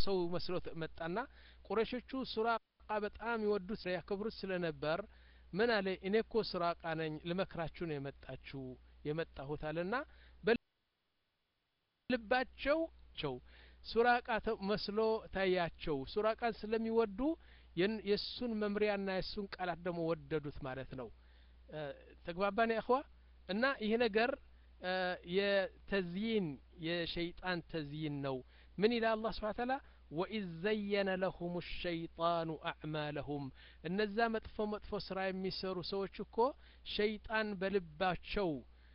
ሰው መስሎ መጣና ቁረሾቹ ሱራቃ በጣም ይወዱት ያከብሩት ስለነበር ምን አለ እኔ እኮ ሱራቃ ነኝ ልመክራችሁ ነው የመጣችሁ የመጣሁት አለና በልባቸው ቸው ሱራቃ መስሎ ታያቸው ሱራቃን ስለሚወዱ የእሱን መምሪያና የእሱን ቃላት ደግሞ ወደዱት ማለት ነው ተግባባን ያእኽዋ እና ይህ ነገር የተዝይን የሸይጣን ተዝይን ነው ምን ይላል አላህ ስብሓ ተላ ወኢዝ ዘየነ ለሁም ሸይጣኑ አዕማለሁም እነዛ መጥፎ መጥፎ ስራ የሚሰሩ ሰዎች እኮ ሸይጣን በልባቸው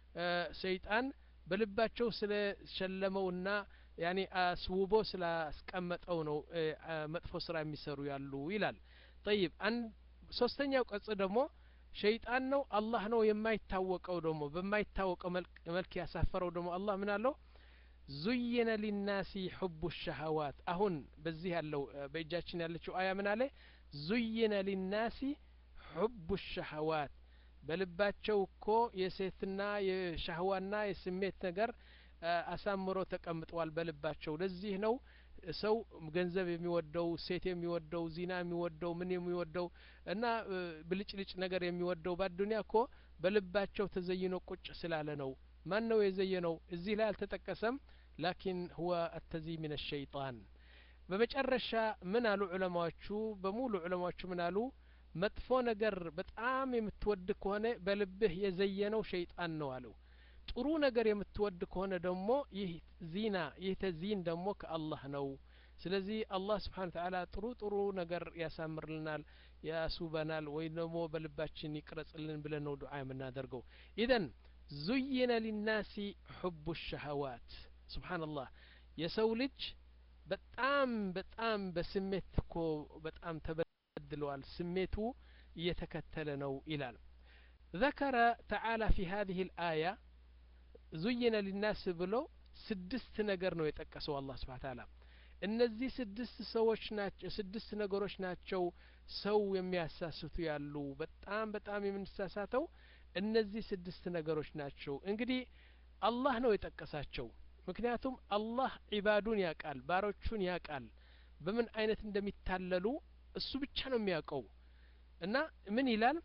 ሸይጣን በልባቸው ስለሸለመውና ያኔ አስውቦ ስላስቀመጠው ነው መጥፎ ስራ የሚሰሩ ያሉ ይላል ጠይብ ሶስተኛው ቀጽ ደግሞ ሸይጣን ነው አላህ ነው የማይታወቀው ደግሞ በማይታወቀው መልክ ያሳፈረው ደግሞ አላህ ምን አለው ዙይነ ሊናሲ ሑቡ ሸሀዋት አሁን በዚህ ያለው በእጃችን ያለችው አያ ምን አለ ዙይነ ሊናሲ ሑቡ ሸሀዋት በልባቸው እኮ የሴትና የሻህዋና የስሜት ነገር አሳምሮ ተቀምጠዋል በልባቸው ለዚህ ነው ሰው ገንዘብ የሚወደው ሴት የሚወደው ዚና የሚወደው ምን የሚወደው እና ብልጭልጭ ነገር የሚወደው በአዱኒያ እኮ በልባቸው ተዘይኖ ቁጭ ስላለ ነው ማን ነው የዘየነው እዚህ ላይ አልተጠቀሰም ላኪን ሁወ አተዚ ምን ሸይጣን በመጨረሻ ምን አሉ ዑለማዎቹ በሙሉ ዑለማዎቹ ምን አሉ መጥፎ ነገር በጣም የምትወድ ከሆነ በልብህ የዘየነው ሸይጣን ነው አለው ጥሩ ነገር የምትወድ ከሆነ ደግሞ ይህ ዚና ይህ ተዚን ደግሞ ከአላህ ነው ስለዚህ አላህ ስብሓን ተዓላ ጥሩ ጥሩ ነገር ያሳምርልናል ያሱበናል ወይም ደግሞ በልባችን ይቅረጽልን ብለን ነው ዱዓ የምናደርገው ኢዘን ዙይነ ሊናሲ ሑቡ ሸሀዋት ስብሓንላህ የሰው ልጅ በጣም በጣም በስሜት እኮ በጣም ተበድለዋል ስሜቱ እየተከተለ ነው ይላል ذكر تعالى في هذه الآية ዙይነ ሊናስ ብሎ ስድስት ነገር ነው የጠቀሰው አላህ ስብሓ ታላ እነዚህ ስድስት ሰዎች ናቸው ስድስት ነገሮች ናቸው ሰው የሚያሳስቱ ያሉ በጣም በጣም የምንሳሳተው እነዚህ ስድስት ነገሮች ናቸው እንግዲህ አላህ ነው የጠቀሳቸው ምክንያቱም አላህ ዒባዱን ያቃል ባሮቹን ያቃል በምን አይነት እንደሚታለሉ እሱ ብቻ ነው የሚያውቀው እና ምን ይላል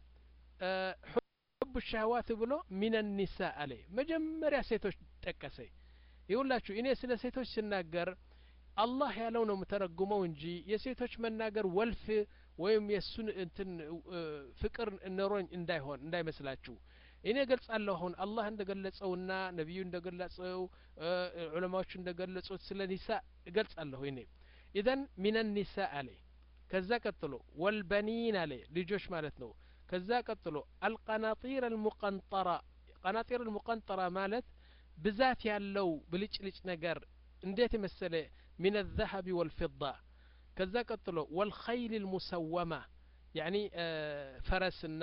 ሑብ ሻህዋት ብሎ ሚን ኒሳ አለ መጀመሪያ ሴቶች ጠቀሰ ይሁላችሁ እኔ ስለ ሴቶች ስናገር አላህ ያለው ነው የምተረጉመው እንጂ የሴቶች መናገር ወልፍ ወይም የእሱን እንትን ፍቅር ኖሮኝ እንዳይሆን እንዳይመስላችሁ እኔ ገልጻለሁ አሁን አላህ እንደ ገለጸውና ነቢዩ እንደ ገለጸው ዑለማዎቹ እንደ ገለጹት ስለ ኒሳ እገልጻለሁ እኔ ኢዘን ሚን ኒሳ አለ ከዛ ቀጥሎ ወልበኒን አለ ልጆች ማለት ነው ከዛ ቀጥሎ አልቀናጢር አልሙቀንጠራ ቀናጢር አልሙቀንጠራ ማለት ብዛት ያለው ብልጭልጭ ነገር እንዴት የመሰለ ሚን الذهب والفضة ከዛ ቀጥሎ ወልኸይል ልሙሰወማ ያኒ ፈረስና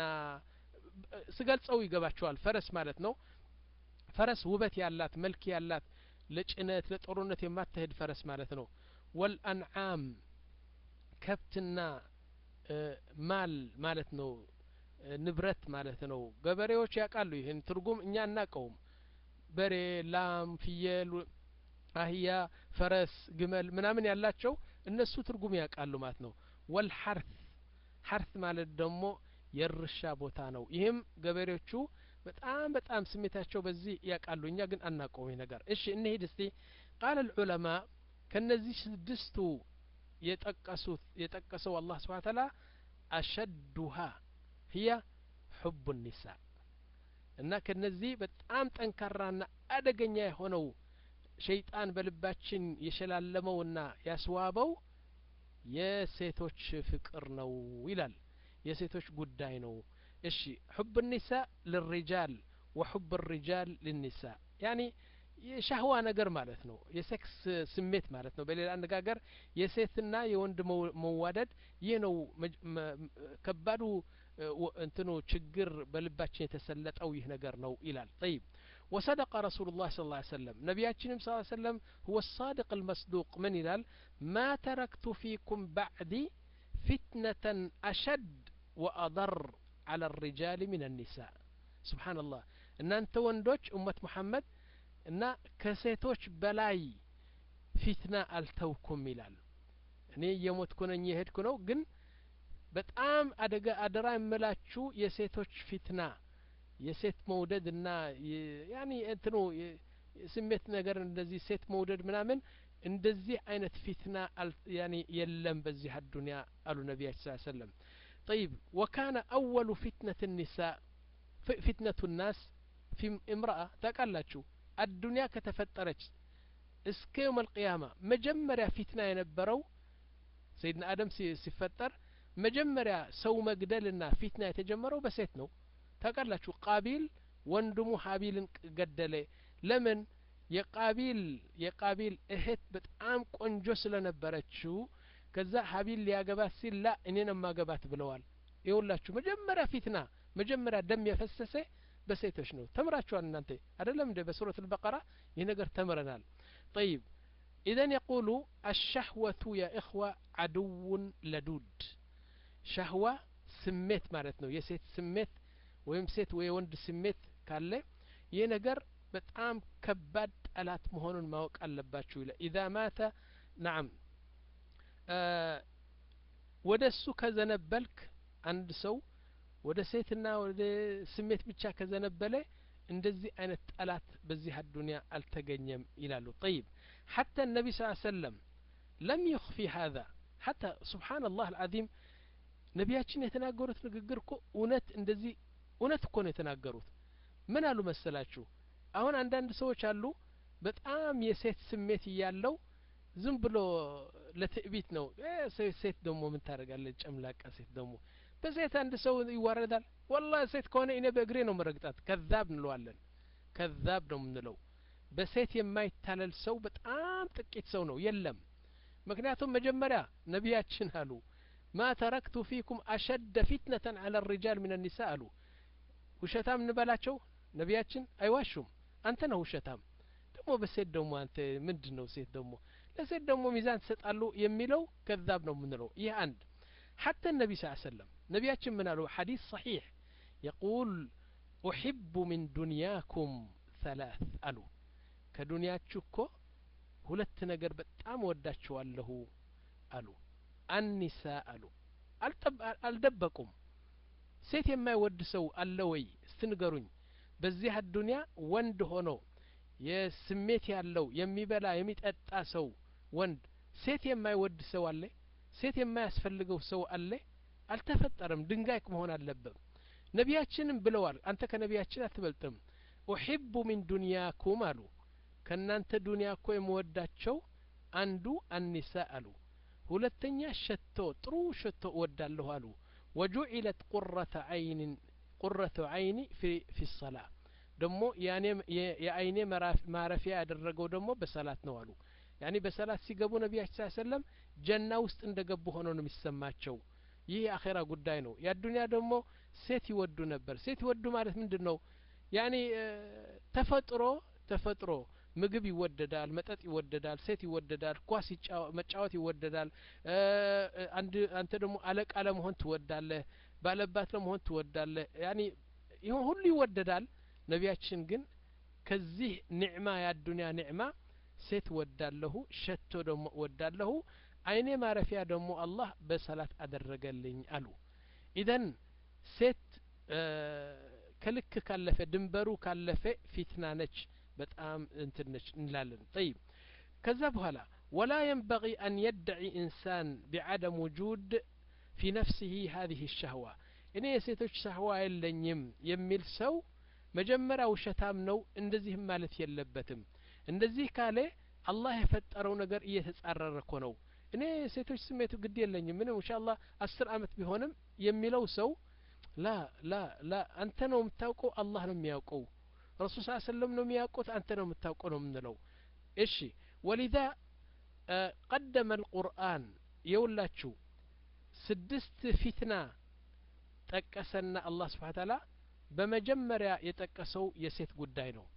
ስገልጸው ይገባቸዋል ፈረስ ማለት ነው ፈረስ ውበት ያላት መልክ ያላት ለጭነት ለጦርነት የማትሄድ ፈረስ ማለት ነው ወልአንዓም ከብትና ማል ማለት ነው ንብረት ማለት ነው ገበሬዎች ያውቃሉ ይህን ትርጉም እኛ አናቀውም በሬ ላም ፍየል አህያ ፈረስ ግመል ምናምን ያላቸው እነሱ ትርጉም ያውቃሉ ማለት ነው ወልሐርት ሐርት ማለት ደግሞ የእርሻ ቦታ ነው ይህም ገበሬዎቹ በጣም በጣም ስሜታቸው በዚህ ያውቃሉ እኛ ግን አናውቀው ይህ ነገር እሺ እንሂድ እስቲ ቃል ልዑለማ ከነዚህ ስድስቱ የጠቀሱት የጠቀሰው አላህ ስብሓ ተላ አሸዱሃ ህያ ሑቡ ኒሳ እና ከነዚህ በጣም ጠንካራና አደገኛ የሆነው ሸይጣን በልባችን የሸላለመውና ያስዋበው የሴቶች ፍቅር ነው ይላል የሴቶች ጉዳይ ነው እሺ ሑብ ኒሳ ልሪጃል ወሑብ ሪጃል ልኒሳ ያኒ የሻህዋ ነገር ማለት ነው የሴክስ ስሜት ማለት ነው በሌላ አነጋገር የሴትና የወንድ መዋደድ ይህ ነው ከባዱ እንትኑ ችግር በልባችን የተሰለጠው ይህ ነገር ነው ይላል ጠይብ وصدق رسول الله صلى الله عليه وسلم نبياتنا صلى الله عليه وسلم هو الصادق المصدوق من إلال ما تركت فيكم بعدي فتنة أشد وأضر على الرجال من النساء سبحان الله إن أنت وندوش أمة محمد إن كسيتوش بلاي فتنة ألتوكم إلال እኔ እየሞትኩ ነኝ የሄድኩ ነው ግን በጣም አደጋ አደራ የምላችሁ የሴቶች ፊትና የሴት መውደድ እና ያኒ እንትኑ ስሜት ነገር እንደዚህ ሴት መውደድ ምናምን እንደዚህ አይነት ፊትና ያኒ የለም በዚህ አዱንያ አሉ ነቢያችን ስ ሰለም طيب وكان أول فتنة النساء فتنة الناس في امرأة ታውቃላችሁ አዱንያ ከተፈጠረች እስከ የውም አልቅያማ መጀመሪያ ፊትና የነበረው ሰይድና አደም ሲፈጠር መጀመሪያ ሰው መግደልና ፊትና የተጀመረው በሴት ነው ታውቃላችሁ ቃቢል ወንድሙ ሀቢልን ገደለ ለምን የቃቢል የቃቢል እህት በጣም ቆንጆ ስለነበረችው ከዛ ሀቢል ሊያገባት ሲል ላ እኔን ማገባት ብለዋል ይውላችሁ መጀመሪያ ፊትና መጀመሪያ ደም የፈሰሰ በሴቶች ነው ተምራችኋል እናንተ አይደለም እንደ በሱረት البقرة ይህ ነገር ተምረናል طيب إذن يقول الشهوة يا إخوة عدو لدود شهوة ስሜት ማለት ነው የሴት ስሜት ወይም ሴት ወይ ወንድ ስሜት ካለ ይህ ነገር በጣም ከባድ ጠላት መሆኑን ማወቅ አለባችሁ ይላል ኢዛ ማተ ናም ወደ እሱ ከዘነበልክ አንድ ሰው ወደ ሴትና ወደ ስሜት ብቻ ከዘነበለ እንደዚህ አይነት ጠላት በዚህ አዱንያ አልተገኘም ይላሉ ጠይብ ሐታ ነቢ ስ ሰለም ለም ይኽፊ ሀذا ሐታ ስብሓን ላህ አልዓዚም ነቢያችን የተናገሩት ንግግር እኮ እውነት እንደዚህ እውነት እኮ ነው የተናገሩት ምን አሉ መሰላችሁ አሁን አንዳንድ ሰዎች አሉ በጣም የሴት ስሜት እያለው ዝም ብሎ ለትዕቢት ነው ሴት ደግሞ ምን ታደርጋለች ጨምላቃ ሴት ደግሞ በሴት አንድ ሰው ይዋረዳል ወላ ሴት ከሆነ እኔ በእግሬ ነው መረግጣት ከዛብ እንለዋለን ከዛብ ነው የምንለው በሴት የማይታለል ሰው በጣም ጥቂት ሰው ነው የለም ምክንያቱም መጀመሪያ ነቢያችን አሉ ማ ተረክቱ ፊኩም አሸደ ፊትነተን አለ ሪጃል ምን ኒሳ አሉ ውሸታም እንበላቸው ነቢያችን አይዋሹም አንተ ነው ውሸታም ደግሞ በሴት ደግሞ አንተ ምንድን ነው ሴት ደግሞ ለሴት ደግሞ ሚዛን ትሰጣሉ የሚለው ከዛብ ነው የምንለው ይህ አንድ حتى النبي صلى الله عليه وسلم نبياتنا من له حديث صحيح يقول أحب من دنياكم ثلاث ألو كدنياتشكو ሁለት ነገር በጣም ወዳችኋለሁ አሉ አኒሳ አሉ አልደበቁም ሴት የማይወድ ሰው አለ ወይ ስትንገሩኝ በዚህ አዱንያ ወንድ ሆኖ የስሜት ያለው የሚበላ የሚጠጣ ሰው ወንድ ሴት የማይወድ ሰው አለ ሴት የማያስፈልገው ሰው አለ አልተፈጠረም ድንጋይ መሆን አለበት ነቢያችንም ብለዋል አንተ ከነቢያችን አትበልጥም ኡሒቡ ሚን ዱንያኩም አሉ ከእናንተ ዱንያ እኮ የምወዳቸው አንዱ አኒሳ አሉ ሁለተኛ ሸቶ ጥሩ ሸቶ እወዳለሁ አሉ ወጁዒለት ቁረተ አይንን ቁረቱ አይኒ ፊ ሰላ ደግሞ የአይኔ ማረፊያ ያደረገው ደግሞ በሰላት ነው አሉ ያኒ በሰላት ሲገቡ ነቢያችን ስ ሰለም ጀና ውስጥ እንደ ገቡ ሆኖ ነው የሚሰማቸው ይህ የአኼራ ጉዳይ ነው የአዱንያ ደግሞ ሴት ይወዱ ነበር ሴት ይወዱ ማለት ምንድን ነው ያኒ ተፈጥሮ ተፈጥሮ ምግብ ይወደዳል መጠጥ ይወደዳል ሴት ይወደዳል ኳስ መጫወት ይወደዳል አንተ ደግሞ አለቃ ለመሆን ትወዳለህ ባለባት ለመሆን ትወዳለህ ያኒ ይሁን ሁሉ ይወደዳል ነቢያችን ግን ከዚህ ኒዕማ የአዱንያ ኒዕማ ሴት ወዳለሁ ሸቶ ደግሞ ወዳለሁ አይኔ ማረፊያ ደግሞ አላህ በሰላት አደረገልኝ አሉ ኢዘን ሴት ከልክ ካለፈ ድንበሩ ካለፈ ፊትና ነች በጣም እንትን ነች እንላለን ጠይብ ከዛ በኋላ ወላ የንበغ አን የድዒ ኢንሳን ቢዓደም ውጁድ ፊ ነፍሲህ ሀዚህ ሸህዋ እኔ የሴቶች ሸህዋ የለኝም የሚል ሰው መጀመሪያ ውሸታም ነው እንደዚህም ማለት የለበትም እንደዚህ ካለ አላህ የፈጠረው ነገር እየተጻረረ እኮ ነው እኔ ሴቶች ስሜቱ ግድ የለኝም ምንም እንሻ አላህ አስር አመት ቢሆንም የሚለው ሰው ላ ላ ላ አንተ ነው የምታውቀው አላህ ነው የሚያውቀው ረሱል ስ ሰለም ነው የሚያውቁት አንተ ነው የምታውቀው ነው የምንለው እሺ ወሊዛ ቀደመ ልቁርአን የውላችሁ ስድስት ፊትና ጠቀሰና አላህ ስብሓ ታላ በመጀመሪያ የጠቀሰው የሴት ጉዳይ ነው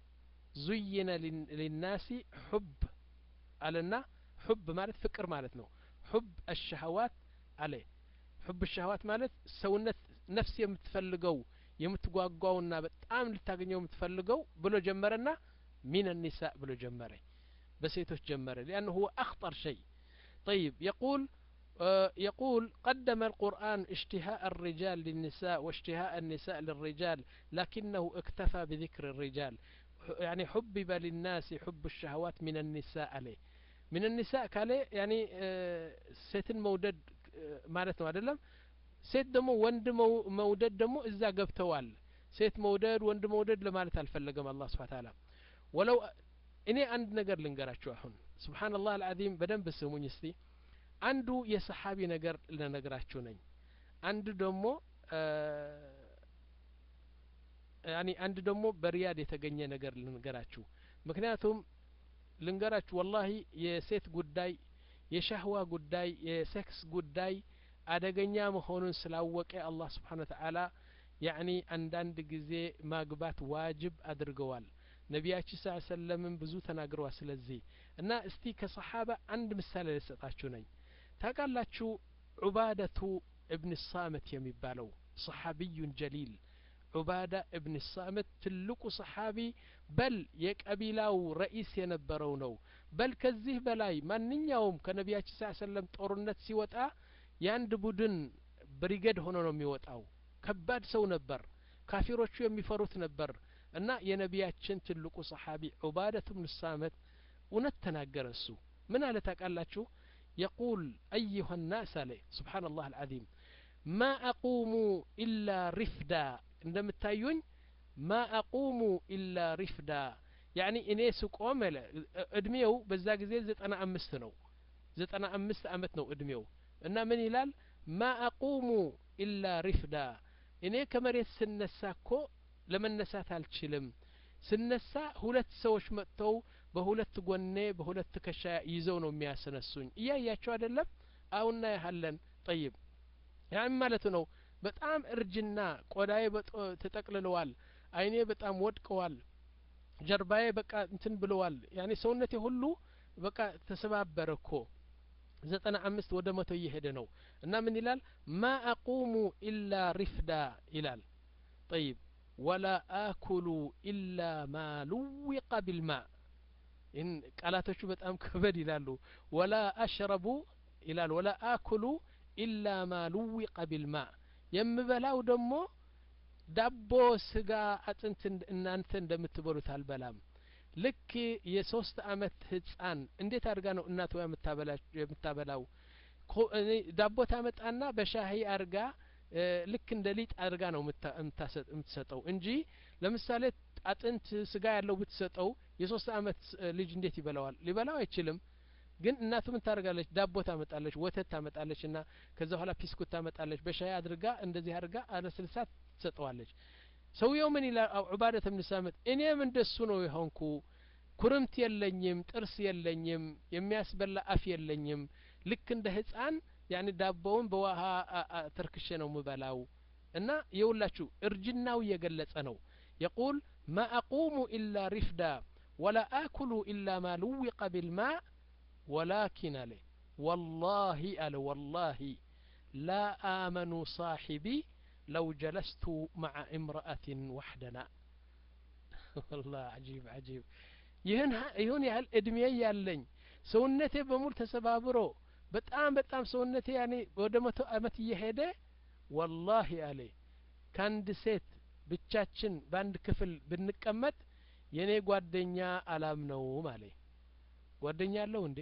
ዙይነ ሊናሲ ሑብ አለና ሑብ ማለት ፍቅር ማለት ነው ሑብ አሸሀዋት አለ ሑብ ሸሀዋት ማለት ሰውነት ነፍስ የምትፈልገው የምትጓጓውና በጣም ልታገኘው የምትፈልገው ብሎ ጀመረና ሚን ኒሳ ብሎ ጀመረ በሴቶች ጀመረ ሊአን ሁወ አክጠር ሸይ طيب يقول آه يقول قدم القرآن اشتهاء الرجال للنساء واشتهاء النساء للرجال لكنه اكتفى بذكر الرجال يعني حبب للناس حب الشهوات من النساء عليه من النساء كالي يعني آه ሴትን መውደድ ማለት ነው አይደለም ሴት ደግሞ ወንድ መውደድ ደግሞ እዛ ገብተዋል ሴት መውደድ ወንድ መውደድ ለማለት አልፈለገም አላህ ስብሓ ታላ ወለው እኔ አንድ ነገር ልንገራችሁ አሁን ስብሓንላህ አልዓዚም በደንብ ስሙኝ እስቲ አንዱ የሰሓቢ ነገር ልነግራችሁ ነኝ አንዱ ደግሞ ያኒ አንድ ደግሞ በሪያድ የተገኘ ነገር ልንገራችሁ ምክንያቱም ልንገራችሁ ወላሂ የሴት ጉዳይ የሻህዋ ጉዳይ የሴክስ ጉዳይ አደገኛ መሆኑን ስላወቀ አላህ ስብሓን ወተዓላ ያኒ አንዳንድ ጊዜ ማግባት ዋጅብ አድርገዋል ነቢያችን ስ ሰለምን ብዙ ተናግረዋል ስለዚህ እና እስቲ ከሰሓባ አንድ ምሳሌ ልሰጣችሁ ነኝ ታውቃላችሁ ዑባደቱ እብን ሳምት የሚባለው ሰሓቢዩን ጀሊል ዑባዳ እብን ሳምት ትልቁ ሰሓቢ በል የቀቢላው ረኢስ የነበረው ነው በል ከዚህ በላይ ማንኛውም ከነቢያችን ስ ሰለም ጦርነት ሲወጣ የአንድ ቡድን ብሪገድ ሆኖ ነው የሚወጣው ከባድ ሰው ነበር ካፊሮቹ የሚፈሩት ነበር እና የነቢያችን ትልቁ ሰሓቢ ዑባደት ብን ሳመት እውነት ተናገረ እሱ ምን አለ ታውቃላችሁ የቁል አዩሀ ናስ አለ ስብሓን ላህ አልዓዚም ማ አቁሙ ኢላ ሪፍዳ እንደምታዩኝ ማ አቁሙ ኢላ ሪፍዳ ያኒ እኔ ስቆም እድሜው በዛ ጊዜ ዘጠና አምስት ነው ዘጠና አምስት አመት ነው እድሜው እና ምን ይላል ማ አቁሙ ኢላ ሪፍዳ እኔ ከመሬት ስነሳ እኮ ለመነሳት አልችልም ስነሳ ሁለት ሰዎች መጥተው በሁለት ጎኔ በሁለት ከሻ ይዘው ነው የሚያስነሱኝ እያያቸው አይደለም አሁና ያህለን ጠይብ ያን ማለቱ ነው በጣም እርጅና ቆዳዬ ተጠቅልለዋል አይኔ በጣም ወድቀዋል ጀርባዬ በቃ እንትን ብለዋል ያኔ ሰውነቴ ሁሉ በቃ ተሰባበረ እኮ ዘጠና አምስት ወደ መቶ እየሄደ ነው እና ምን ይላል ማ አቁሙ ኢላ ሪፍዳ ይላል ጠይብ ወላ አኩሉ ኢላ ማ ሉዊቀ ቢልማ ይህን ቃላቶቹ በጣም ከበድ ይላሉ ወላ አሽረቡ ይላል ወላ አኩሉ ኢላ ማ ሉዊቀ ቢልማ የምበላው ደግሞ ዳቦ ስጋ አጥንት እናንተ እንደምትበሉት አልበላም ልክ የሶስት አመት ህጻን እንዴት አድርጋ ነው እናቷ የምታበላው ዳቦ ታመጣና በሻሂ አርጋ ልክ እንደ ሊጥ አድርጋ ነው የምትሰጠው እንጂ ለምሳሌ አጥንት ስጋ ያለው ብትሰጠው የሶስት አመት ልጅ እንዴት ይበላዋል ሊበላው አይችልም ግን እናቱ ምን ታደርጋለች ዳቦ ታመጣለች ወተት ታመጣለች እና ከዛ በኋላ ፒስኩት ታመጣለች በሻይ አድርጋ እንደዚህ አድርጋ አለስልሳ ትሰጠዋለች ሰውየው ምን ይላል ዑባደት ብን ሳምት እኔም እንደሱ ነው የሆንኩ ኩርምት የለኝም ጥርስ የለኝም የሚያስበላ አፍ የለኝም ልክ እንደ ህፃን ያኒ ዳቦውን በውሃ ተርክሼ ነው ምበላው እና የውላችሁ እርጅናው እየገለጸ ነው የቁል ማ አቁሙ ኢላ ሪፍዳ ወላ አኩሉ ኢላ ማ ልዊቀ ቢልማእ ولكن عليه والله ألا والله لا آمن صاحبي لو جلست مع امرأة وحدنا والله عجيب عجيب ይህን ይሁን ያህል እድሜ ያለኝ ሰውነቴ በሙሉ ተሰባብሮ በጣም በጣም ሰውነቴ ያኔ ወደ መቶ አመት እየሄደ ወላሂ አለ ከአንድ ሴት ብቻችን በአንድ ክፍል ብንቀመጥ የእኔ ጓደኛ አላምነውም አለ ጓደኛ አለው እንዴ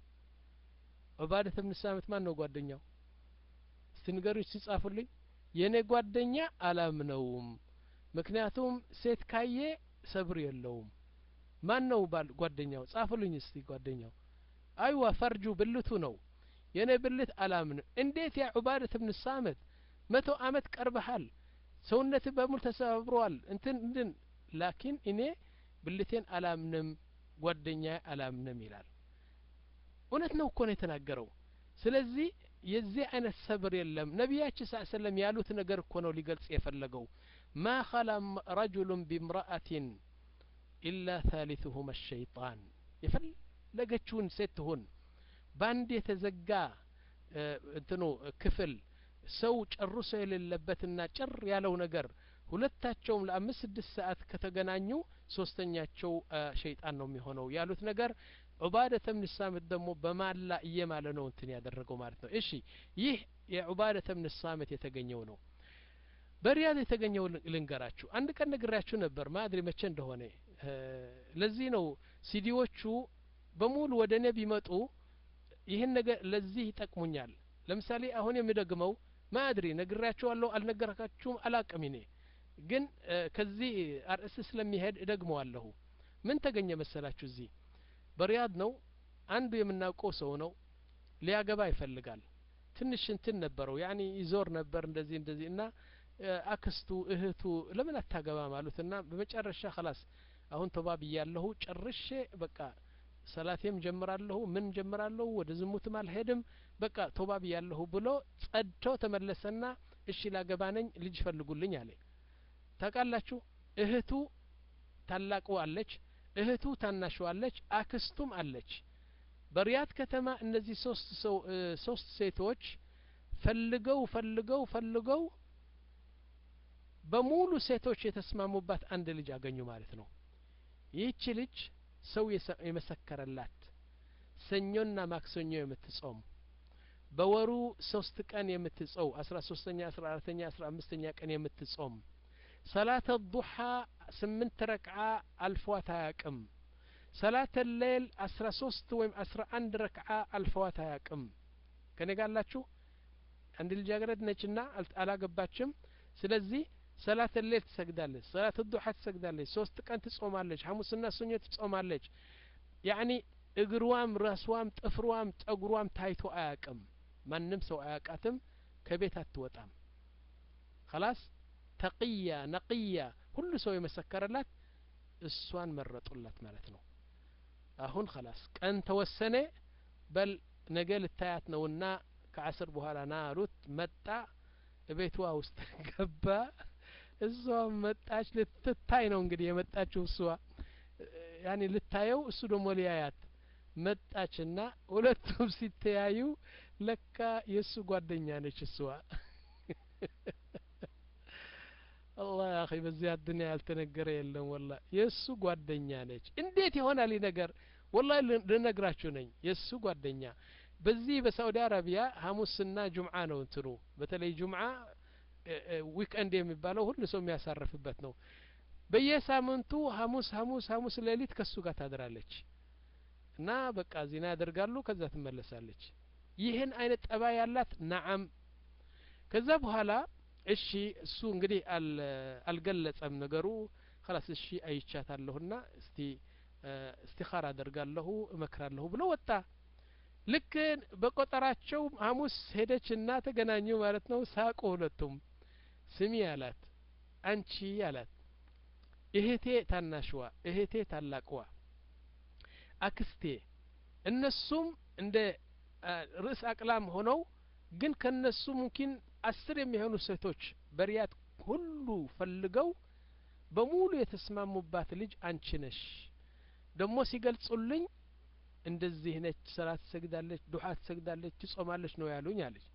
ዑባደት ብን ሳምት ማን ነው ጓደኛው እስቲ ንገሩኝ ሲጻፉልኝ የእኔ ጓደኛ አላምነውም ምክንያቱም ሴት ካየ ሰብር የለውም ማን ነው ባል ጓደኛው ጻፉልኝ እስቲ ጓደኛው አይዋ ፈርጁ ብልቱ ነው የእኔ ብልት አላምንም እንዴት ያ ዑባደት ብን ሳምት መቶ አመት ቀርበሃል ሰውነት በሙሉ ተሰባብረዋል እንትን እንድን ላኪን እኔ ብልቴን አላምንም ጓደኛ አላምንም ይላል እውነት ነው እኮ ነው የተናገረው ስለዚህ የዚህ አይነት ሰብር የለም ነቢያችን ስ ሰለም ያሉት ነገር እኮ ነው ሊገልጽ የፈለገው ማ ኸላ ረጁሉን ቢምረአትን ኢላ ታሊትሁም ሸይጣን የፈለገችውን ሴት ትሁን በአንድ የተዘጋ እንትኑ ክፍል ሰው ጨርሶ የሌለበትና ጭር ያለው ነገር ሁለታቸውም ለአምስት ስድስት ሰዓት ከተገናኙ ሶስተኛቸው ሸይጣን ነው የሚሆነው ያሉት ነገር ዑባደተ ብን ሳምት ደግሞ በማላ እየማለ ነው እንትን ያደረገው ማለት ነው እሺ ይህ የዑባደተ ብን ሳምት የተገኘው ነው በሪያድ የተገኘው ልንገራችሁ አንድ ቀን ነግራችሁ ነበር ማድሪ መቼ እንደሆነ ለዚህ ነው ሲዲዎቹ በሙሉ ወደ እኔ ቢመጡ ይህን ነገር ለዚህ ይጠቅሙኛል ለምሳሌ አሁን የሚደግመው ማድሪ ነግራችኋለሁ አልነገራችሁም አላቅም እኔ ግን ከዚህ አርእስ ስለሚሄድ እደግመዋለሁ ምን ተገኘ መሰላችሁ እዚህ በሪያድ ነው አንዱ የምናውቀው ሰው ነው ሊያገባ ይፈልጋል ትንሽ እንትን ነበረው ያኒ ይዞር ነበር እንደዚህ እንደዚህ እና አክስቱ እህቱ ለምን አታገባም አሉትና በመጨረሻ ከላስ አሁን ተባ ብያለሁ ጨርሼ በቃ ሰላቴም ጀምራለሁ ምን ጀምራለሁ ወደ ዝሙትም አልሄድም በቃ ቶባ ብያለሁ ብሎ ጸድቶ ተመለሰና እሺ ላገባ ነኝ ልጅ ፈልጉልኝ አለ ታውቃላችሁ እህቱ ታላቁ አለች እህቱ ታናሹ አለች አክስቱም አለች በሪያድ ከተማ እነዚህ ሶስት ሰው ሶስት ሴቶች ፈልገው ፈልገው ፈልገው በሙሉ ሴቶች የተስማሙባት አንድ ልጅ አገኙ ማለት ነው ይህች ልጅ ሰው የመሰከረላት ሰኞና ማክሰኞ የምትጾም በወሩ ሶስት ቀን የምትጸው አስራ ሶስተኛ አስራ አራተኛ አስራ አምስተኛ ቀን የምትጾም ሰላተ ዱሓ ስምንት ረክዓ አልፏት አያቅም ሰላተ ሌል አስራ ሶስት ወይም አስራ አንድ ረክዓ አልፈዋት አያቅም ከኔ ጋላችሁ አንድ ልጃገረድ ነችና አላገባችም ስለዚህ ሰላት ሌል ትሰግዳለች ሰላት ዱሓ ትሰግዳለች ሶስት ቀን ትጾማለች ሐሙስና ሰኞ ትጾማለች ያኒ እግሯም ራስዋም ጥፍሯም ጸጉሯም ታይቶ አያቅም ማንም ሰው አያቃትም ከቤት አትወጣም ከላስ ተቅያ ነቅያ ሁሉ ሰው የመሰከረላት እሷን መረጡላት ማለት ነው አሁን ከላስ ቀን ተወሰነ በል ነገ ልታያት ነውና ከአስር በኋላ ና አሉት መጣ ቤቷ ውስጥ ገባ እሷ መጣች ልትታይ ነው እንግዲህ የመጣችው እሷ ያኔ ልታየው እሱ ደግሞ ሊያያት መጣችና ሁለቱም ሲተያዩ ለካ የእሱ ጓደኛ ነች እሷ አላህ አኺ በዚህ አዱኒያ ያልተነገረ የለም ወላ የእሱ ጓደኛ ነች እንዴት ይሆናል ይህ ነገር ወላ ልነግራችሁ ነኝ የእሱ ጓደኛ በዚህ በሳኡዲ አረቢያ ሀሙስና ጁምዓ ነው እንትኑ በተለይ ጁምዓ ዊክኤንድ የሚባለው ሁሉ ሰው የሚያሳርፍበት ነው በየሳምንቱ ሀሙስ ሀሙስ ሀሙስ ሌሊት ከሱ ጋር ታድራለች እና በቃ ዜና ያደርጋሉ ከዛ ትመለሳለች ይህን አይነት ጠባ ያላት ናዓም ከዛ በኋላ እሺ እሱ እንግዲህ አልገለጸም ነገሩ ከላስ እሺ አይቻታለሁና እስቲ እስቲኻር አደርጋለሁ እመክራለሁ ብሎ ወጣ ልክ በቆጠራቸው ሀሙስ ሄደችና ተገናኙ ማለት ነው ሳቁ ሁለቱም ስሚ አላት አንቺ አላት እህቴ ታናሽዋ እህቴ ታላቅዋ አክስቴ እነሱም እንደ ርዕስ አቅላም ሆነው ግን ከነሱ ሙምኪን አስር የሚሆኑ ሴቶች በሪያድ ሁሉ ፈልገው በሙሉ የተስማሙባት ልጅ አንቺ ነሽ ደግሞ ሲገልጹልኝ እንደዚህ ነች ሰላት ትሰግዳለች ዱሓ ትሰግዳለች ትጾማለች ነው ያሉኝ አለች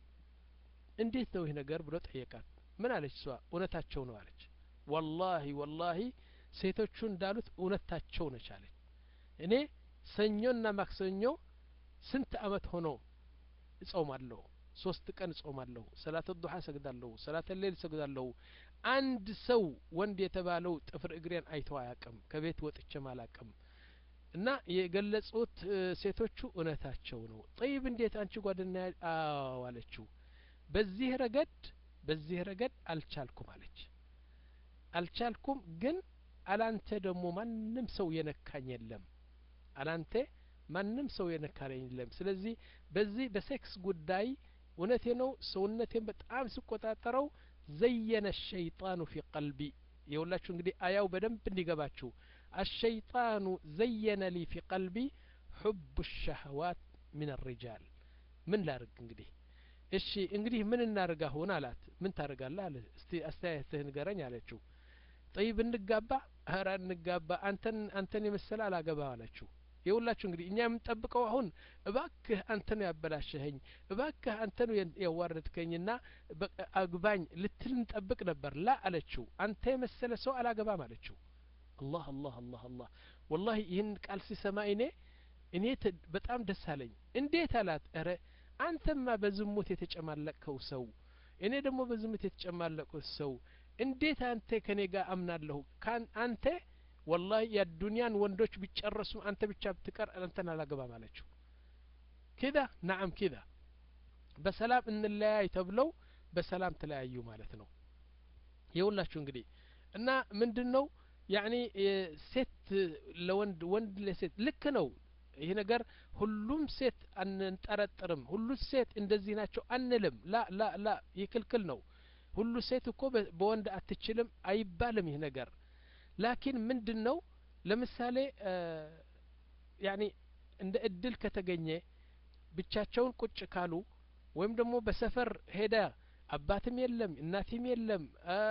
እንዴት ነው ይህ ነገር ብሎ ጠየቃት ምን አለች እሷ እውነታቸው ነው አለች ወላሂ ወላሂ ሴቶቹ እንዳሉት እውነታቸው ነች አለች እኔ ሰኞና ማክሰኞ ስንት አመት ሆኖ እጾማለሁ ሶስት ቀን እጾማለሁ ሰላት ዱሓ እሰግዳለሁ ሰላት ሌል እሰግዳለሁ አንድ ሰው ወንድ የተባለው ጥፍር እግሬን አይቶ አያቅም ከቤት ወጥቼም አላቅም እና የገለጹት ሴቶቹ እውነታቸው ነው ጠይብ እንዴት አንቺ ጓደኛ አዎ አለችው በዚህ ረገድ በዚህ ረገድ አልቻልኩም አለች አልቻልኩም ግን አላንተ ደግሞ ማንም ሰው የነካኝ የለም አላንተ ማንም ሰው የነካኝ የለም ስለዚህ በዚህ በሴክስ ጉዳይ እውነቴ ነው ሰውነቴን በጣም ስቆጣጠረው ዘየነ ሸይጣኑ ፊ ቀልቢ የሁላችሁ እንግዲህ አያው በደንብ እንዲገባችሁ አሸይጣኑ ዘየነ ሊ ፊ ቀልቢ ሑብ ሸህዋት ምን ሪጃል ምን ላርግ እንግዲህ እሺ እንግዲህ ምን እናርግ አሁን አላት ምን ታደርጋለህ አለ እስቲ አስተያየትህ ንገረኝ አለችው ጠይብ እንጋባ ኧረ እንጋባ አንተን አንተን የመሰለ አላገባ አለችው የሁላችሁ እንግዲህ እኛ የምንጠብቀው አሁን እባክህ አንተ ነው ያበላሸኸኝ እባክህ አንተ ነው ያዋረድከኝና አግባኝ ልትል እንጠብቅ ነበር ላ አለችው አንተ የመሰለ ሰው አላገባም አለችው አላህ አላህ አላህ አላህ ወላሂ ይህን ቃል ሲሰማ እኔ እኔ በጣም ደስ አለኝ እንዴት አላት እረ አንተማ በዝሙት የተጨማለቅከው ሰው እኔ ደግሞ በዝሙት የተጨማለቅኩት ሰው እንዴት አንተ ከኔ ጋር አምናለሁ አንተ ወላሂ የዱንያን ወንዶች ቢጨረሱ አንተ ብቻ ብትቀር አንተን አላገባም አለችው ኪዳ ናዓም ኪዳ በሰላም እንለያይ ተብለው በሰላም ተለያዩ ማለት ነው የሁላችሁ እንግዲህ እና ምንድን ነው ያኒ ሴት ለወንድ ወንድ ለሴት ልክ ነው ይህ ነገር ሁሉም ሴት አንጠረጥርም ሁሉ ሴት እንደዚህ ናቸው አንልም ላ ላ ላ ይህ ክልክል ነው ሁሉ ሴት እኮ በወንድ አትችልም አይባልም ይህ ነገር ላኪን ምንድን ነው ለምሳሌ ያኒ እንደ እድል ከተገኘ ብቻቸውን ቁጭ ካሉ ወይም ደግሞ በሰፈር ሄዳ አባትም የለም እናትም የለም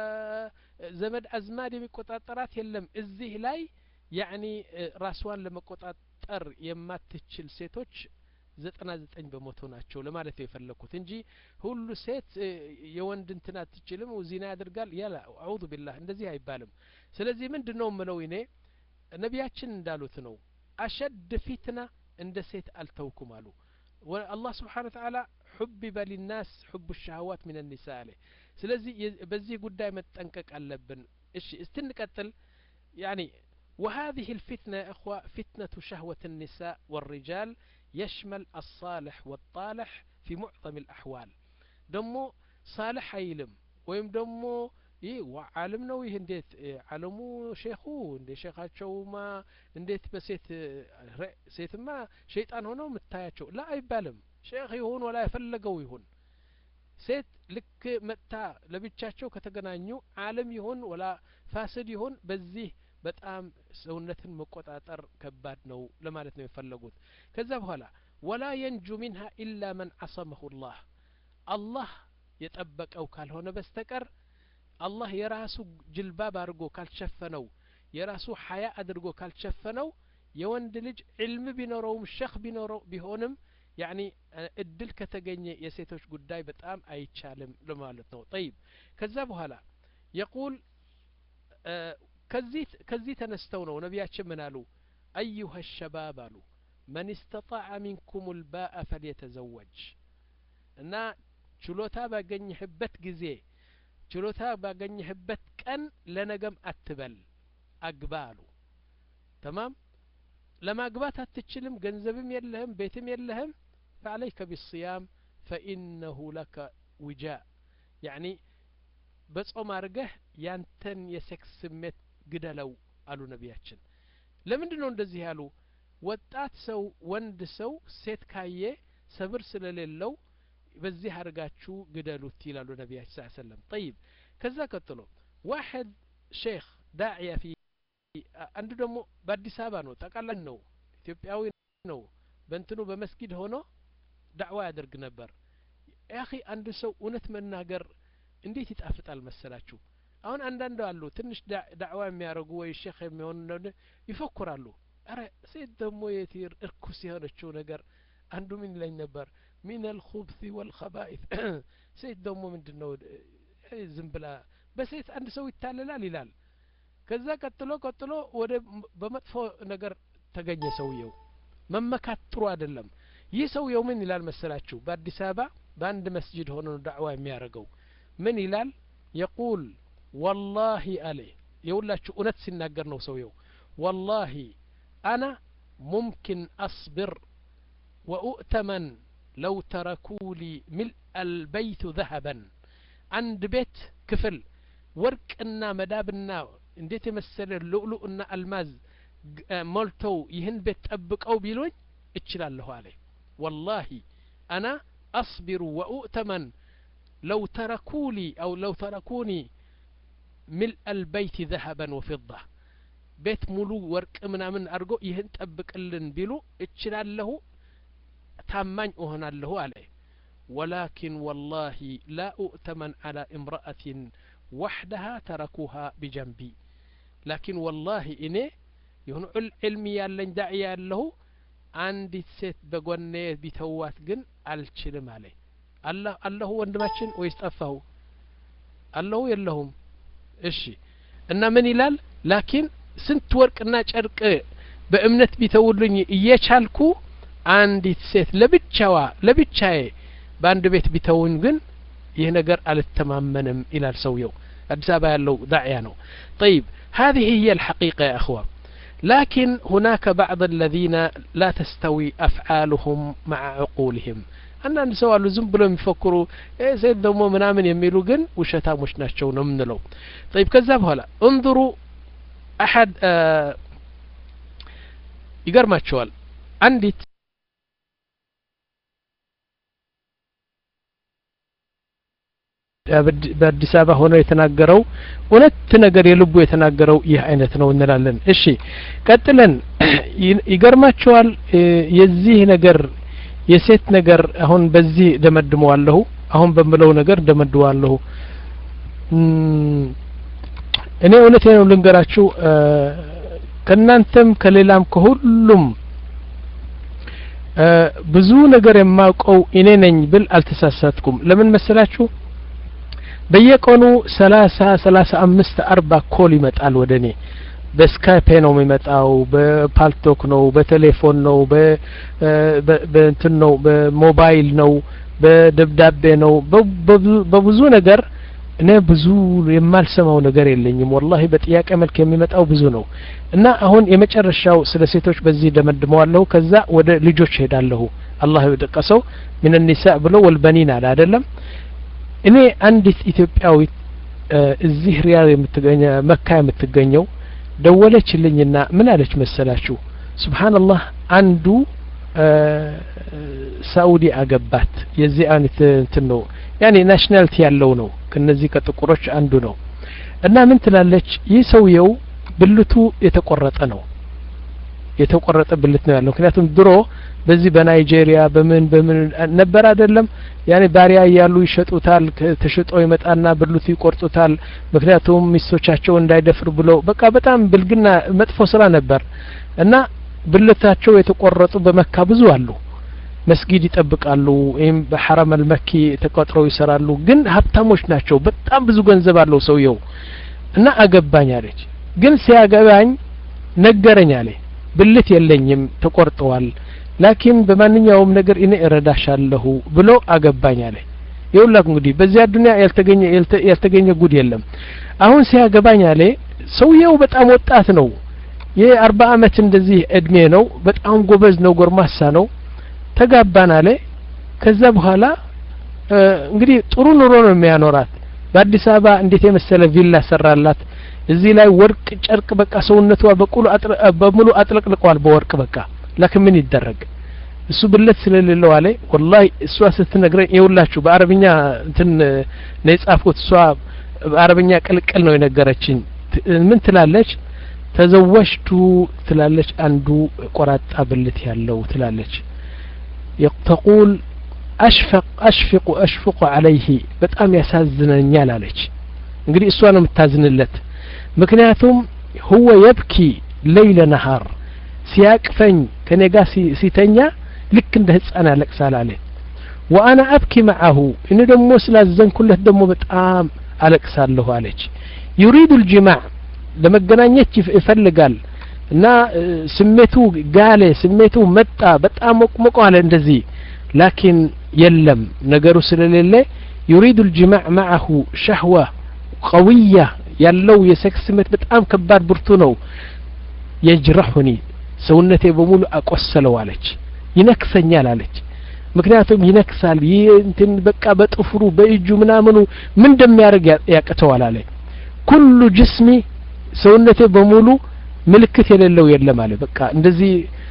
ዘመድ አዝማድ የሚቆጣጠራት የለም እዚህ ላይ ያኒ ራስዋን ለመቆጣጠር የማትችል ሴቶች ዘጠና ዘጠኝ በመቶ ናቸው ለማለት ነው የፈለግኩት እንጂ ሁሉ ሴት የወንድ እንትን አትችልም ዚና ያደርጋል ያላ አዑዙ ቢላህ እንደዚህ አይባልም ስለዚህ ምንድን ነው ምለው እኔ ነቢያችን እንዳሉት ነው አሸድ ፊትና እንደ ሴት አልተውኩም አሉ አላህ ስብሓን ተዓላ ሑቢበ ሊናስ ሑቡ ሻህዋት ምን ኒሳ አለ ስለዚህ በዚህ ጉዳይ መጠንቀቅ አለብን እሺ እስቲ እንቀጥል ያኒ وهذه الفتنة يا إخوة فتنة شهوة النساء والرجال يشمل الصالح والطالح في معظم الأحوال دمو صالح አይልም ወይም ደግሞ ይህ ዓለም ነው ይህ እንዴት ዓለሙ ሼኹ እንደ ሼኻቸውማ እንዴት በሴት ሴትማ ሸይጣን ሆነው የምታያቸው ላ አይባልም ሼክ ይሁን ወላ የፈለገው ይሁን ሴት ልክ መጥታ ለብቻቸው ከተገናኙ ዓለም ይሁን ወላ ፋስድ ይሁን በዚህ በጣም ሰውነትን መቆጣጠር ከባድ ነው ለማለት ነው የፈለጉት ከዛ በኋላ ወላ የንጁ ሚንሃ ኢላ መን አሰመሁ ላህ አላህ የጠበቀው ካልሆነ በስተቀር አላህ የራሱ ጅልባብ አድርጎ ካልሸፈነው የራሱ ሀያ አድርጎ ካልሸፈነው የወንድ ልጅ ዕልም ቢኖረውም ሸክ ቢኖረው ቢሆንም ያኒ እድል ከተገኘ የሴቶች ጉዳይ በጣም አይቻልም ለማለት ነው ጠይብ ከዛ በኋላ የቁል ከዚህ ከዚህ ተነስተው ነው ነቢያችን ምን አሉ አዩሀ ሸባብ አሉ መን እስተጣዐ ሚንኩም ልባአ ፈልየተዘወጅ እና ችሎታ ባገኘህበት ጊዜ ችሎታ ባገኘህበት ቀን ለነገም አትበል አግባ አሉ ተማም ለማግባት አትችልም ገንዘብም የለህም ቤትም የለህም ፈዓለይከ ቢስያም ፈኢነሁ ለከ ውጃ ያኒ በጾም አድርገህ ያንተን የሴክስ ስሜት ግደለው አሉ ነቢያችን ለምንድን ነው እንደዚህ ያሉ ወጣት ሰው ወንድ ሰው ሴት ካየ ሰብር ስለሌለው በዚህ አድርጋችሁ ግደሉት ይላሉ ነቢያችን ስ ሰለም ጠይብ ከዛ ቀጥሎ ዋሕድ ሼክ ዳዕያ ፊ አንዱ ደግሞ በአዲስ አበባ ነው ጠቃላይ ነው ኢትዮጵያዊ ነው በእንትኑ በመስጊድ ሆኖ ዳዕዋ ያደርግ ነበር ያኺ አንድ ሰው እውነት መናገር እንዴት ይጣፍጣል መሰላችሁ አሁን አንዳንድ አሉ ትንሽ ዳዕዋ የሚያደርጉ ወይ ሼክ የሚሆኑ ይፈኩራሉ አረ ሴት ደግሞ የቲር እርኩስ የሆነችው ነገር አንዱ ምን ይለኝ ነበር ሚን አልኹብሲ ወልኸባኢት ሴት ደግሞ ምንድን ነው ዝም ብላ በሴት አንድ ሰው ይታለላል ይላል ከዛ ቀጥሎ ቀጥሎ ወደ በመጥፎ ነገር ተገኘ ሰውየው መመካት ጥሩ አይደለም ይህ ሰውየው ምን ይላል መሰላችሁ በአዲስ አበባ በአንድ መስጅድ ሆኖ ነው ዳዕዋ የሚያደርገው ምን ይላል የቁል ወላሂ አለ የሁላችሁ እውነት ሲናገር ነው ሰውየው ወላሂ አና ሙምኪን አስብር ወኡእተመን ለው ተረኩሊ ሚልአ አልበይቱ ዘሀበን አንድ ቤት ክፍል ወርቅና መዳብና እንዴት የመሰለ ልኡሉእና አልማዝ ሞልተው ይህን ቤት ጠብቀው ቢሉኝ እችላለሁ አለ ወላሂ አና አስቢሩ ወኡእተመን ለው ተረኩሊ አው ለው ተረኩኒ ሚልአ አልበይቲ ዘሀበን ወፊዳ ቤት ሙሉ ወርቅ ምናምን አድርጎ ይህን ጠብቅልን ቢሉ እችላለሁ ታማኝ እሆናለሁ አለ ወላኪን ወላሂ ላ ኡእተመን አላ እምረአትን ዋሕደሃ ተረኩሃ ቢጀንቢ ላኪን ወላሂ እኔ የሆኑ ዕልሚ ያለኝ ዳዕያ ያለሁ አንዲት ሴት በጎኔ ቢተዋት ግን አልችልም አለ አለሁ ወንድማችን ወይስ ጠፋሁ አለሁ የለሁም እሺ እና ምን ይላል ላኪን ስንት ወርቅና ጨርቅ በእምነት ቢተውልኝ እየቻልኩ አንዲት ሴት ለብቻዋ ለብቻዬ በአንድ ቤት ቢተውኝ ግን ይህ ነገር አልተማመንም ይላል ሰውየው አዲስ አበባ ያለው ዳዕያ ነው طيب هذه هي الحقيقة يا أخوة لكن هناك بعض الذين لا تستوي أفعالهم مع عقولهم አንዳንድ ሰው አሉ ዝም ብሎ የሚፈክሩ ሴት ደግሞ ምናምን የሚሉ ግን ውሸታሞች ናቸው ነው የምንለው طيب ከዛ በኋላ እንظሩ አሐድ ይገርማቸዋል አንዲት በአዲስ አበባ ሆነው የተናገረው እውነት ነገር የልቡ የተናገረው ይህ አይነት ነው እንላለን እሺ ቀጥለን ይገርማቸዋል የዚህ ነገር የሴት ነገር አሁን በዚህ ደመድመዋለሁ አሁን በምለው ነገር ደመድዋለሁ እኔ እውነቴ ነው ልንገራችሁ ከእናንተም ከሌላም ከሁሉም ብዙ ነገር የማውቀው እኔ ነኝ ብል አልተሳሳትኩም ለምን መሰላችሁ በየቀኑ ሰላሳ ሰላሳ አምስት አርባ ኮል ይመጣል ወደ እኔ በስካይፔ ነው የሚመጣው በፓልቶክ ነው በቴሌፎን ነው በእንትን ነው በሞባይል ነው በደብዳቤ ነው በብዙ ነገር እኔ ብዙ የማልሰማው ነገር የለኝም ወላሂ በጥያቄ መልክ የሚመጣው ብዙ ነው እና አሁን የመጨረሻው ስለ ሴቶች በዚህ ደመድመዋለሁ ከዛ ወደ ልጆች ሄዳለሁ አላህ የጠቀሰው ምን ኒሳ ብሎ ወልበኒን አለ አይደለም እኔ አንዲት ኢትዮጵያዊት እዚህ ሪያድ የምትገኘ መካ የምትገኘው ደወለችልኝና ምን አለች መሰላችሁ ስብሓንላህ አንዱ ሳኡዲ አገባት የዚህ አይነት እንትን ነው ያኔ ናሽናሊቲ ያለው ነው ከነዚህ ከጥቁሮች አንዱ ነው እና ምን ትላለች ይህ ሰውየው ብልቱ የተቆረጠ ነው የተቆረጠ ብልት ነው ያለው ምክንያቱም ድሮ በዚህ በናይጄሪያ በምን በምን ነበር አይደለም ያኔ ባሪያ እያሉ ይሸጡታል ተሽጦ ይመጣና ብልቱ ይቆርጡታል ምክንያቱም ሚስቶቻቸው እንዳይደፍር ብለው በቃ በጣም ብልግና መጥፎ ስራ ነበር እና ብልታቸው የተቆረጡ በመካ ብዙ አሉ መስጊድ ይጠብቃሉ ወይም በሐረም አልመኪ ተቆጥረው ይሰራሉ ግን ሀብታሞች ናቸው በጣም ብዙ ገንዘብ አለው ሰውየው እና አገባኝ አለች ግን ሲያገባኝ ነገረኝ አለ ብልት የለኝም ተቆርጠዋል ላኪን በማንኛውም ነገር እኔ እረዳሻለሁ ብሎ አገባኝ አለ ይውላክ እንግዲህ በዚያ ዱንያ ያልተገኘ ያልተገኘ ጉድ የለም አሁን ሲያገባኝ አለ ሰውየው በጣም ወጣት ነው የአርባ አመት እንደዚህ እድሜ ነው በጣም ጎበዝ ነው ጎርማሳ ነው ተጋባን አለ ከዛ በኋላ እንግዲህ ጥሩ ኑሮ ነው የሚያኖራት በአዲስ አበባ እንዴት የመሰለ ቪላ ሰራላት እዚህ ላይ ወርቅ ጨርቅ በቃ ሰውነቷ በቁሉ በሙሉ አጥለቅልቀዋል በወርቅ በቃ ላኪን ምን ይደረግ እሱ ብለት ስለሌለው አለ ወላሂ እሷ ስትነግረኝ ይውላችሁ በአረብኛ እንትን ነው የጻፍኩት እሷ በአረብኛ ቅልቅል ነው የነገረችኝ ምን ትላለች ተዘወጅቱ ትላለች አንዱ ቆራጣ ብልት ያለው ትላለች ተቁል አሽፈቅ አሽፍቁ አሽፍቁ አለይህ በጣም ያሳዝነኛል አለች እንግዲህ እሷ ነው የምታዝንለት ምክንያቱም ሁወ የብኪ ለይለ ነሃር ሲያቅፈኝ ከኔ ጋር ሲተኛ ልክ እንደ ህፃን ያለቅሳል አለ ወአና አብኪ መዓሁ እኔ ደግሞ ስላዘንኩለት ደግሞ በጣም አለቅሳለሁ አለች ዩሪዱ ልጅማዕ ለመገናኘት ይፈልጋል እና ስሜቱ ጋለ ስሜቱ መጣ በጣም ሞቅሞቆ አለ እንደዚህ ላኪን የለም ነገሩ ስለሌለ ዩሪዱ ልጅማዕ መዓሁ ሸህዋ ቀውያ ያለው የሴክስ ስሜት በጣም ከባድ ብርቱ ነው የጅረሑኒ ሰውነቴ በሙሉ አቆሰለው አለች ይነክሰኛል አለች ምክንያቱም ይነክሳል ይህ እንትን በቃ በጥፍሩ በእጁ ምናምኑ ምን እንደሚያደርግ ያቅተዋል አለ ኩሉ ጅስሚ ሰውነቴ በሙሉ ምልክት የሌለው የለም አለ በቃ እንደዚህ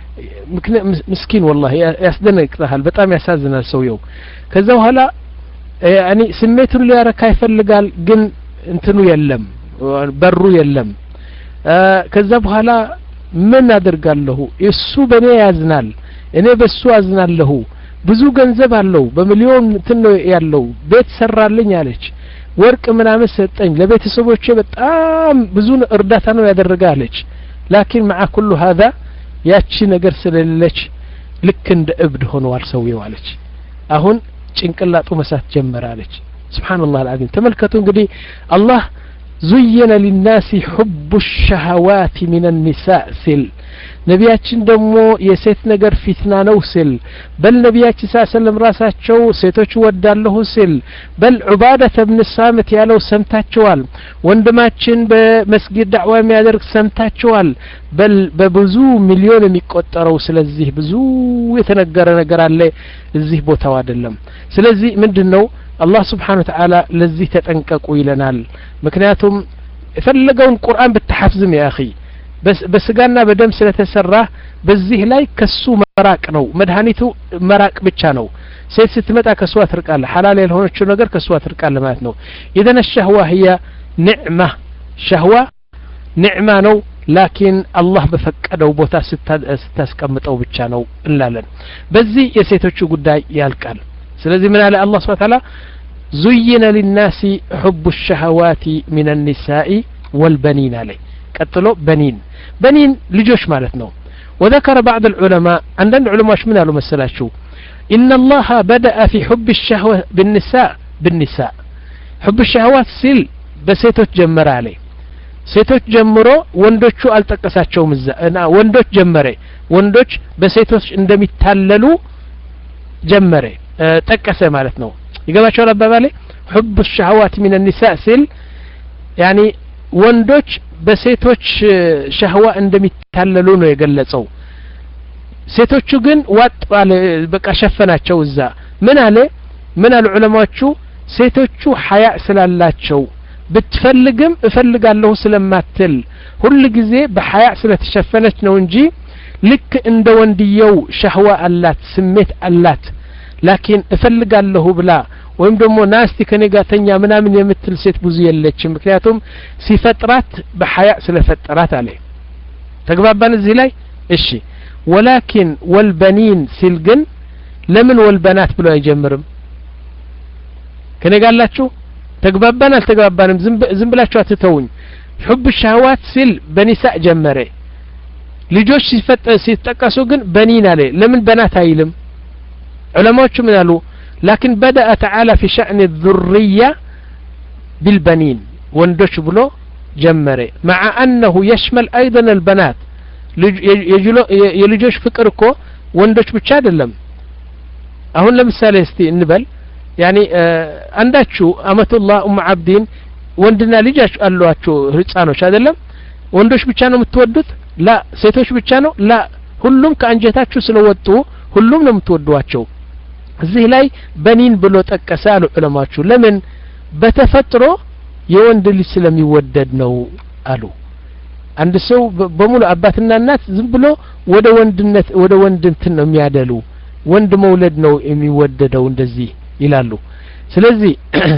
ምስኪን ወላሂ ያስደነቅጠሃል በጣም ያሳዝናል ሰውየው ከዛ በኋላ ያኒ ስሜቱን ሊያረካ ይፈልጋል ግን እንትኑ የለም በሩ የለም ከዛ በኋላ ምን አደርጋለሁ እሱ በእኔ ያዝናል እኔ በሱ አዝናለሁ ብዙ ገንዘብ አለው በሚሊዮን እንትን ነው ያለው ቤት ሰራልኝ አለች ወርቅ ምናምን ሰጠኝ ለቤተሰቦቼ በጣም ብዙ እርዳታ ነው ያደረገ አለች ላኪን መዓ ኩሉ ሀዛ ያቺ ነገር ስለሌለች ልክ እንደ እብድ ሆነዋል ሰውየው አለች አሁን ጭንቅላጡ መሳት ጀመረ አለች ስብሓንላህ አልዓዚም ተመልከቱ እንግዲህ አላህ ዙየነ ሊናሲ ሑቡ ሸሃዋት ሚን ኒሳእ ሲል ነቢያችን ደግሞ የሴት ነገር ፊትና ነው ሲል በል ነቢያችን ስ ሰለም ራሳቸው ሴቶች ወዳለሁ ሲል በል ዑባደተ ብን ሳምት ያለው ሰምታችኋል ወንድማችን በመስጊድ ዳዕዋ የሚያደርግ ሰምታችኋል በል በብዙ ሚሊዮን የሚቆጠረው ስለዚህ ብዙ የተነገረ ነገር አለ እዚህ ቦታው አይደለም ስለዚህ ምንድን ነው አላህ ስብሓን ወተዓላ ለዚህ ተጠንቀቁ ይለናል ምክንያቱም የፈለገውን ቁርአን ብትሐፍዝም ያ አኺ በስጋና በደም ስለተሰራ በዚህ ላይ ከሱ መራቅ ነው መድኃኒቱ መራቅ ብቻ ነው ሴት ስትመጣ ከእሷ ትርቃለ ሐላል ያልሆነችው ነገር ከእሷ ትርቃለ ማለት ነው ኢዘን ሸህዋ ህያ ኒዕማ ሸህዋ ኒዕማ ነው ላኪን አላህ በፈቀደው ቦታ ስታስቀምጠው ብቻ ነው እንላለን በዚህ የሴቶቹ ጉዳይ ያልቃል ስለዚህ ምን አለ አላህ ስብሓን ታላ ዙይነ ሊናሲ ሑቡ ሸህዋት ምን ኒሳኢ ወልበኒን አለይ ቀጥሎ በኒን በኒን ልጆች ማለት ነው وذكر بعض العلماء عندنا علماء من قالوا مسلاشو إن الله بدأ في حب الشهوة بالنساء بالنساء حب الشهوات سيل بسيتوች ጀመረ አለ ሴቶች ጀምሮ ወንዶቹ አልጠቀሳቸውም እዛ እና ወንዶች ጀመረ ወንዶች በሴቶች እንደሚታለሉ ጀመረ ጠቀሰ ማለት ነው ይገባቸዋል አባባሌ حب الشهوات من النساء ሲል ያኒ ወንዶች በሴቶች ሸህዋ እንደሚታለሉ ነው የገለጸው ሴቶቹ ግን ዋጥ ባለ በቃ ሸፈናቸው እዛ ምን አለ ምን አሉ ዑለማዎቹ ሴቶቹ ሀያ ስላላቸው ብትፈልግም እፈልጋለሁ ስለማትል ሁል ጊዜ በሀያ ስለተሸፈነች ነው እንጂ ልክ እንደ ወንድየው ሸህዋ አላት ስሜት አላት ላኪን እፈልጋለሁ ብላ ወይም ደግሞ ናስቲ ከኔ ጋር ተኛ ምናምን የምትል ሴት ብዙ የለችም ምክንያቱም ሲፈጥራት በሀያ ስለፈጠራት አለ ተግባባን እዚህ ላይ እሺ ወላኪን ወልበኒን ሲል ግን ለምን ወልበናት ብሎ አይጀምርም ከኔ ጋር አላችሁ ተግባባን አልተግባባንም ዝም ብላችሁ አትተውኝ ሑብ ሻህዋት ሲል በኒሳእ ጀመረ ልጆች ሲጠቀሱ ግን በኒን አለ ለምን በናት አይልም ዑለማዎቹ ምን አሉ لكن بدأ تعالى في شأن الذرية بالبنين وندش بلو جمري مع أنه يشمل أيضا البنات የልጆች ፍቅር እኮ ወንዶች ብቻ አይደለም አሁን ለምሳሌ እስቲ እንበል ያኒ አንዳችሁ አመቱላህ ኡም አብዲን ወንድና ልጅ አሏችሁ ህፃኖች አይደለም ወንዶች ብቻ ነው የምትወዱት ላ ሴቶች ብቻ ነው ላ ሁሉም ከአንጀታችሁ ስለወጡ ሁሉም ነው የምትወዷቸው እዚህ ላይ በኒን ብሎ ጠቀሰ አሉ ዑለማችሁ ለምን በተፈጥሮ የወንድ ልጅ ስለሚወደድ ነው አሉ አንድ ሰው በሙሉ አባትና እናት ዝም ብሎ ወደ ወንድነት ወደ ወንድ እንትን ነው የሚያደሉ ወንድ መውለድ ነው የሚወደደው እንደዚህ ይላሉ ስለዚህ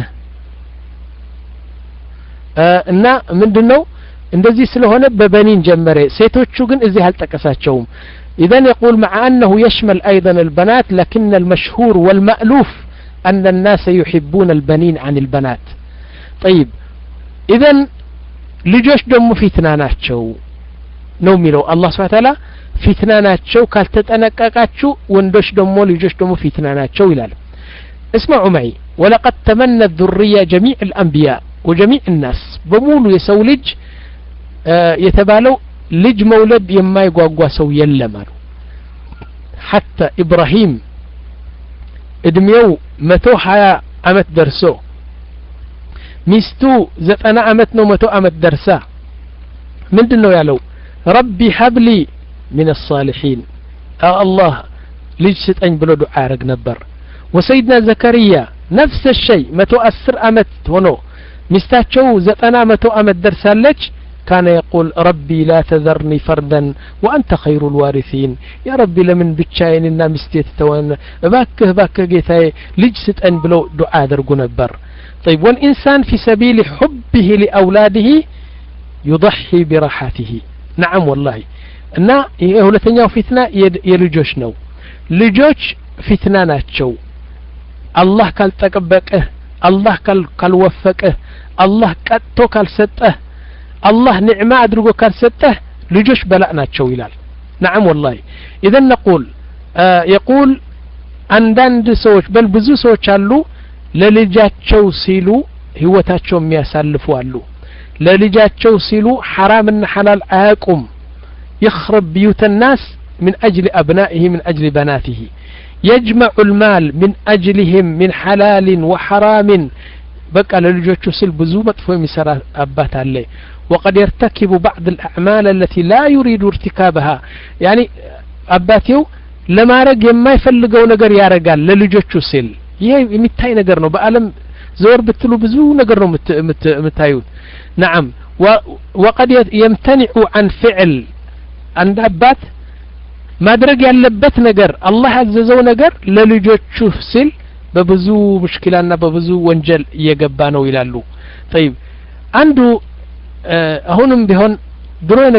እና ምንድን ነው እንደዚህ ስለሆነ በበኒን ጀመረ ሴቶቹ ግን እዚህ አልጠቀሳቸውም إذن يقول مع أنه يشمل أيضا البنات لكن المشهور والمألوف أن الناس يحبون البنين عن البنات طيب إذن ልጆች ደግሞ ፊትና ናቸው ነው የሚለው አላህ ስብሐ ተዓላ ፊትና ናቸው ካልተጠነቀቃችሁ ወንዶች ደግሞ ልጆች ደግሞ ፊትና ናቸው ይላል اسمعوا معي ولقد تمنى الذرية جميع الأنبياء وجميع الناس بمولو يسو لج آه يتبالو ልጅ መውለድ የማይጓጓ ሰው የለም አሉ ሐታ ኢብራሂም እድሜው መቶ ሀያ አመት ደርሶ ሚስቱ ዘጠና አመት ነው መቶ አመት ደርሳ ምንድን ነው ያለው ረቢ ሀብሊ ምን አሳሊሒን አላህ ልጅ ስጠኝ ብሎ ዱዓ ያደረግ ነበር ወሰይድና ዘከርያ ነፍሰ ሸይ መቶ አስር አመት ሆኖ ሚስታቸው ዘጠና መቶ አመት ደርሳለች كان يقول ربي لا تذرني فردا وأنت خير الوارثين يا ربي لمن بتشايننا مستيت توان باكه باكه جيتاي لجست أن بلو دعاء درقو نبر طيب والإنسان في سبيل حبه لأولاده يضحي براحته نعم والله እና የሁለተኛው ፊትና የልጆች ነው ልጆች ፊትና ናቸው አላህ ካልጠቀበቀህ አላህ ካልወፈቀህ አላህ ቀጥቶ ካልሰጠህ አላህ ኒዕማ አድርጎ ካልሰጠህ ልጆች በላእ ናቸው ይላል ነዓም ወላሂ ኢዘን ነቁል የቁል አንዳንድ ሰዎች በል ብዙ ሰዎች አሉ ለልጃቸው ሲሉ ህይወታቸው የሚያሳልፉ አሉ ለልጃቸው ሲሉ ሐራምና ሐላል አያቁም يخرب بيوت الناس من أجل أبنائه من أجل بناته يجمع المال من أجلهم من حلال وحرام بقى للجوቹ سل بزو مطفو يمسرا أبات عليه وقد يرتكب بعض الأعمال التي لا يريد ارتكابها يعني أباتيو ለማድረግ የማይፈልገው ነገር ያደርጋል ለልጆቹ ሲል ይሄ የሚታይ ነገር ነው በአለም ዘወር ብትሉ ብዙ ነገር ነው የምታዩት ነዓም ወቀድ የምተኒዑ አን ፍዕል አንድ አባት ማድረግ ያለበት ነገር አላህ ያዘዘው ነገር ለልጆቹ ሲል በብዙ ሙሽኪላና በብዙ ወንጀል እየገባ ነው ይላሉ ጠይብ አንዱ አሁንም ቢሆን ድሮ